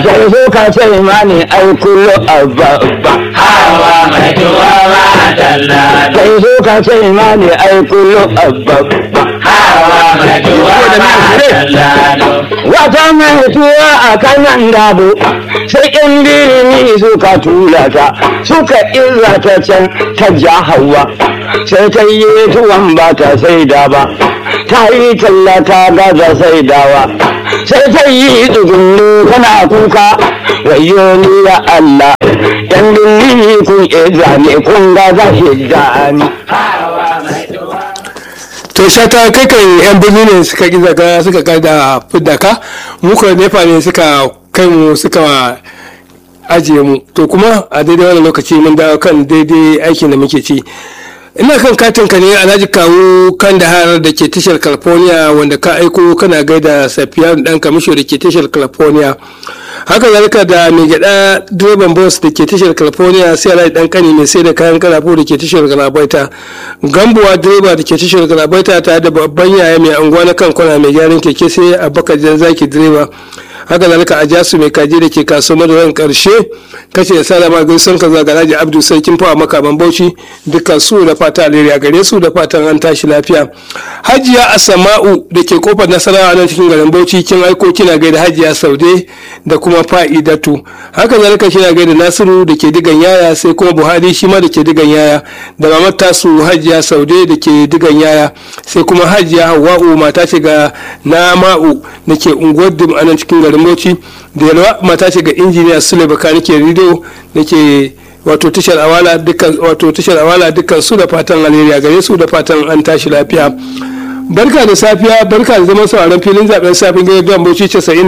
sai so ka ce mani ai kullu abba hawa mai tuwa ma dalla sai so ka ce mani ai kullu abba hawa mai tuwa ma dalla wata mai tuwa a kanan dabo sai in birni suka tura ta suka illa ta can ta ja hawa sai ta yi tuwon ba ta saida ba ta yi talla ta gaza saidawa sai ta yi tsugunni tana kuka wayo ni ya Allah yan birni kun iya ne kun gaza hijja ni hawa mai tuwa to shata kai kan yan birni ne suka ki zaka suka kai da fidda ka muka nefa ne suka kai mu suka ajiye mu to kuma a daidai wannan lokaci mun dawo kan daidai aikin da muke ci ina kan katin ka ne alhaji kawo kan da har da ke tashar california wanda ka aiko kana gaida safiyan dan kamisho da ke tashar california haka zalika da mai gyada direban bus da ke tashar california sai alhaji dan kani mai sai da kayan karafo da ke tashar galabaita gambuwa direba da ke tashar galabaita tare da babban yaya mai anguwa na kan kwana mai gyaran keke sai abubakar jan zaki direba haka zalika a jasu mai kaji da ke kasuwar madaran karshe kace da salama gaisun ka zaga alhaji abdu sarkin fawa makaman bauchi dukkan su da fata alheri a gare su da fatan an tashi lafiya hajiya asama'u da ke kofar nasarawa nan cikin garin bauchi kin aiko kina gaida hajiya saude da kuma fa'idatu haka zalika kina gaida nasiru da ke digan yaya sai kuma buhari shi ma da ke digan yaya da mamar tasu hajiya saude da ke digan yaya sai kuma hajiya hawa'u mata ce ga nama'u da ke unguwar dim a nan cikin garin bauchi da yalwa mata ce ga injiniya sule bakani ke rido da ke wato tashar awala dukkan wato tashar awala dukkan su da fatan alheri gare su da fatan an tashi lafiya barka da safiya barka da zaman sauraron filin zaben safin gidan don bauchi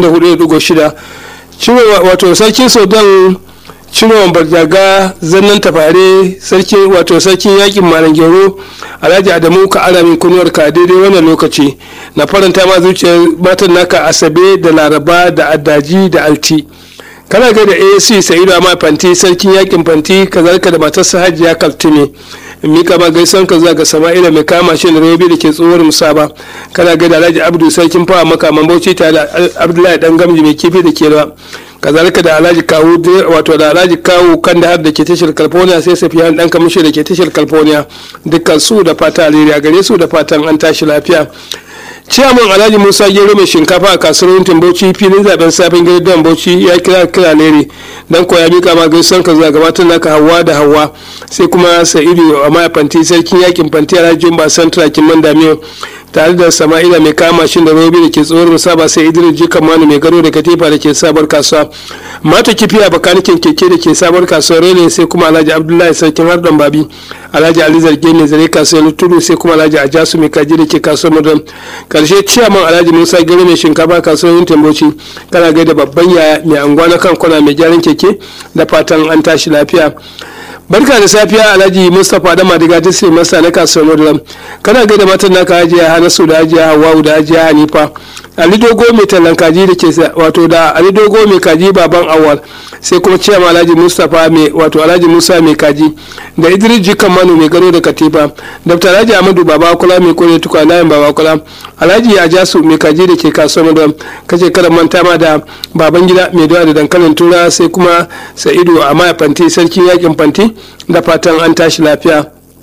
94.6 ciro wato sarkin sudan cirowan barjaga zannan tafare sarki wato sarkin yakin malam gero alhaji adamu ka aramin kunuwar ka daidai wannan lokaci na faranta ma zuciyar matan naka asabe da laraba da addaji da alti kana ga da asc sa'idu amma fanti sarkin yakin fanti kazalika da matarsa hajiya kaltini mika ma gaisan ka zuwa ga sama'ila mai kama shi da rabi da ke tsohuwar musaba kana ga da alhaji abdu sarkin fawa makaman bauchi tare da abdullahi dan gamji mai kifi da ke rawa kazalika da alhaji kawo wato da alhaji kawo kan da har da ke tashar california sai safiyan dan kamishi da ke tashar california dukkan su da fata alheri a gare su da fatan an tashi lafiya ciyaman alhaji musa gero mai shinkafa a kasuwar yuntin bauchi filin zaben safin gidan bauchi ya kira kira leri dan koya mika ma gaisuwan ka zuwa gabatar naka hawa da hawa sai kuma sa'idu a maya fanti sarkin yakin fanti alhaji jumba santra kimman damiyo tare da sama'ila mai kama shi da robi da ke tsohon musaba sai idris jikan manu mai gado da katifa da ke sabar kasuwa mata kifiya bakanikin keke da ke sabar kasuwar rene sai kuma alhaji abdullahi sarkin hardan babi alhaji ali zarge mai zare kasuwar tudu sai kuma alhaji ajasu mai kaji da ke kasuwar madan karshe ciyaman alhaji musa gero mai shinkafa kasuwar yin tamboci kana gaida babban yaya mai anguwa na kan kwana mai gyaran keke da fatan an tashi lafiya barka da safiya alhaji mustapha da madiga ta sai masa na kasuwar maduram kana gaida matan naka hajiya hanasu da hajiya hawawu da hajiya hanifa ali dogo mai tallan kaji da ke wato da ali dogo mai kaji baban awal sai kuma ciyama alhaji mustapha mai wato alhaji musa mai kaji da idris jikan manu mai gado da katifa dr alhaji amadu baba kula mai kore tukwa layin baba kula alhaji ajasu mai kaji da ke kasuwar maduram kace kada manta ma da baban gida mai dawa da dankalin tura sai kuma sa'idu a maya fanti sarkin yakin fanti da fatan an tashi lafiya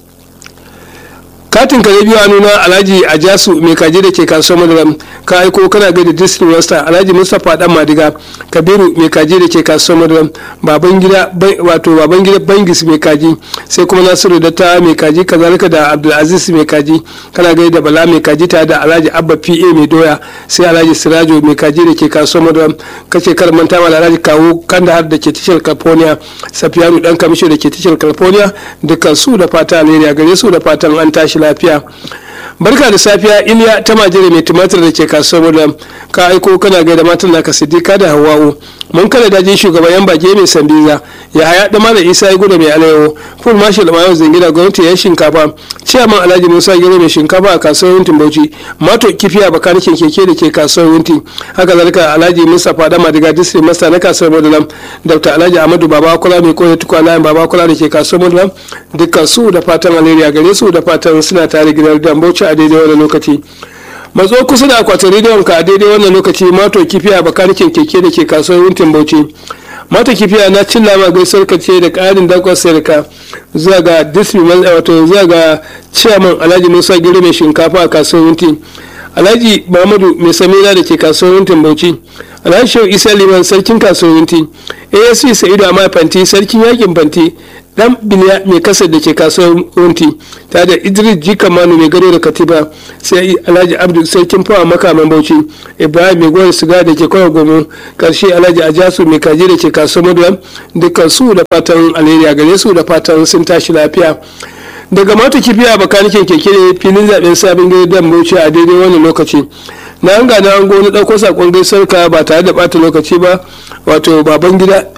katin ka biyu a nuna alhaji a jasu mai kaji da ke kasuwar madaram ka aiko kana gaida district master alhaji mustapha dan madiga kabiru mai kaji da ke kasuwar madaram baban gida wato baban gida bangis mai kaji sai kuma nasiru da ta mai kaji kazalika da abdulaziz mai kaji kana gaida bala mai kaji tare da alhaji abba pa mai doya sai alhaji sirajo mai kaji da ke kasuwar madaram kace kar manta ma alhaji kawo kandahar da ke tashar california safiyanu dan kamisho da ke tashar california dukkan su da fata alheri a gare su da fatan an tashi lafiya barka da safiya iliya ta majere mai tumatir da ke kasuwar da ka aiko kana gaida matan naka siddiqa da hawa'u mun kada dajin shugaban yan bage mai sambiza ya haya da mana isa ya gudu mai alayo full marshal mayo zingina gwamnati ya shinkafa ciyaman alhaji musa gero mai shinkafa a kasuwar yuntin bauchi mato kifiya bakanikin keke da ke kasuwar yuntin haka zalika alhaji mustapha da madiga district master na kasuwar madalam dr alhaji amadu baba kula mai koya tukwa layin baba kula da ke kasuwar madalam dukkan su da fatan alheri a gare su da fatan suna tare gidan dan bauchi a daidai wani lokaci matso kusa da akwatin rediyon ka a daidai wannan lokaci mato kifiya bakanikin keke da ke kasuwar wuntin bauchi mata kifiya na cin lama gaisuwar ka ce da ƙarin dakon sayarka zuwa ga disney wato zuwa ga chairman alhaji musa gero mai shinkafa a kasuwar wuntin alhaji muhammadu mai samira da ke kasuwar wuntin bauchi alhaji shehu isa liman sarkin kasuwar wuntin asc sa'idu amma fanti sarkin yakin fanti dan biliya mai kasar da ke kasuwar wunti ta da idris jika manu mai gado da katiba sai alhaji abdu sarkin fawa makaman bauchi ibrahim mai gwar siga da ke kawai gomo karshe alhaji ajasu mai kaji da ke kasuwar maduwa dukkan su da fatan alheri gare su da fatan sun tashi lafiya daga mata kifiya bakanikin keke ne filin zaben sabon gidan bauchi a daidai wannan lokaci na an gana an gona ɗauko sakon gaisar ka ba tare da ɓata lokaci ba wato baban gida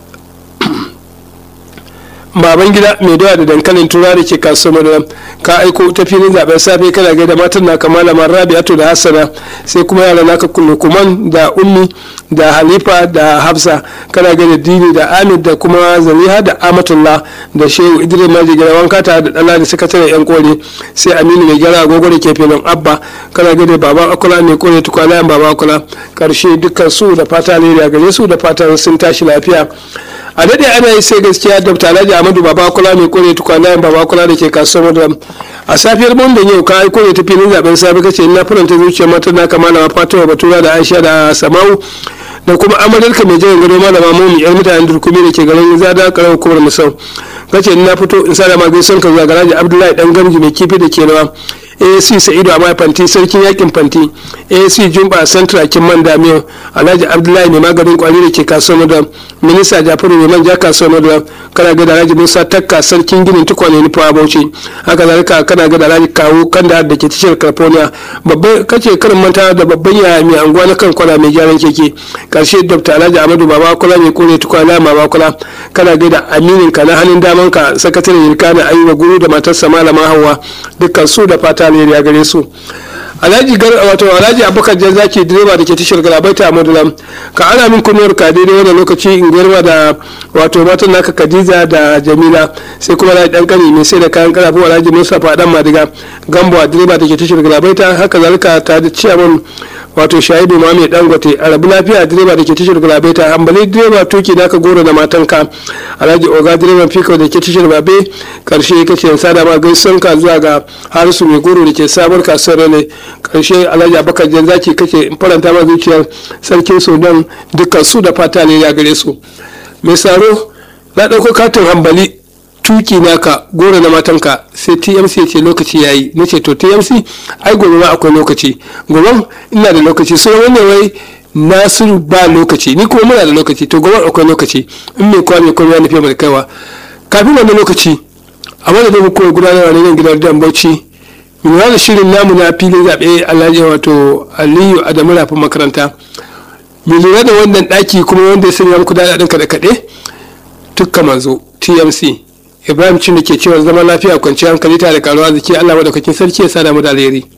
baban gida mai dawa da dankalin tura da ke kasuwar madara ka aiko ta filin zaben safe kana gaida matan na kamala rabi'atu da hassana sai kuma yara naka kuman da ummi da halifa da hafsa kana gaida dini da amid da kuma zaliha da amatullah da shehu idris maji gida wanka ta da dala da sakataren yan kore sai aminu mai gyara agogo da ke filin abba kana gaida baba akula mai kore tukwana baba akula karshe dukkan su da fata alheri gare su da fatan sun tashi lafiya a daɗe ana yi sai gaskiya dr alhaji amadu baba kula mai kore tukwana baba kula da ke kasuwar madara a safiyar mondan yau ka aiko ne ta filin zaben safe kace ina faranta zuciyar mata na kamala ma fatima batura da aisha da samau da kuma amaryarka mai jiran gado malama momi yar mutanen durkumi da ke garin zada karar hukumar musau kace ina fito in sa da ma gaison ka zuwa garaji abdullahi dan gamji mai kifi da ke rawa asc sa'idu a fanti sarkin yakin fanti asc jumba central kin man damiyo alhaji abdullahi ne maganin kwari da ke kasuwar madam minista jafaru ne manja kasuwar madam kana ga da alhaji musa takka sarkin ginin tukwane nufa bauchi haka zalika kana ga da alhaji kawo kanda da ke tashar california babban kace karin manta da babban yaya mai anguwa na kan kwana mai gyaran keke karshe dr alhaji amadu baba kula mai kore tukwana baba kula kana ga da aminin ka na hannun daman ka sakataren yirkana ayuba guru da matarsa malama hawa dukkan su da fata alheri a gare su alhaji gar wato alhaji abubakar jan zaki direba da ke tashar galabaita a madulam ka ana min kunuwar ka daidai wannan lokaci in girma da wato matan naka khadija da jamila sai kuma alhaji dan kani mai sai da kayan karafu alhaji musa fadan madiga gambo direba da ke tashar galabaita haka zalika ta da ciyaman wato shahidu ma mai dangote a rabu lafiya direba da ke tashar galabaita hambali direba tuki naka goro da matanka alhaji oga direban fiko da ke tashar babe karshe kace sada ma gaison ka zuwa ga harisu mai goro da ke sabar kasuwar ne karshe alhaji abakar jan zaki kake faranta ma zuciyar sarkin sudan dukkan su da fata ne ya gare su mai saro na ɗauko katin hambali tuki naka goro na matanka sai tmc ce lokaci ya yi na ce to tmc ai gobe ma akwai lokaci gobe ina da lokaci sai wannan wai nasiru ba lokaci ni kuma muna da lokaci to gobe akwai lokaci in mai kwa mai kuma ya nufi mai kaiwa kafin wannan lokaci a wani da muku gudanarwa ne gidan dan bauchi lura da shirin namu na filin zaɓe alhaji wato aliyu adamu rafin makaranta mai lura da wannan ɗaki kuma wanda ya sanya muku daɗaɗin kaɗe-kaɗe tukka manzo tmc ibrahim cin da ke cewa zama lafiya kwanciyar hankali tare da karuwa ziki allah maɗaukakin sarki ya sada mu da alheri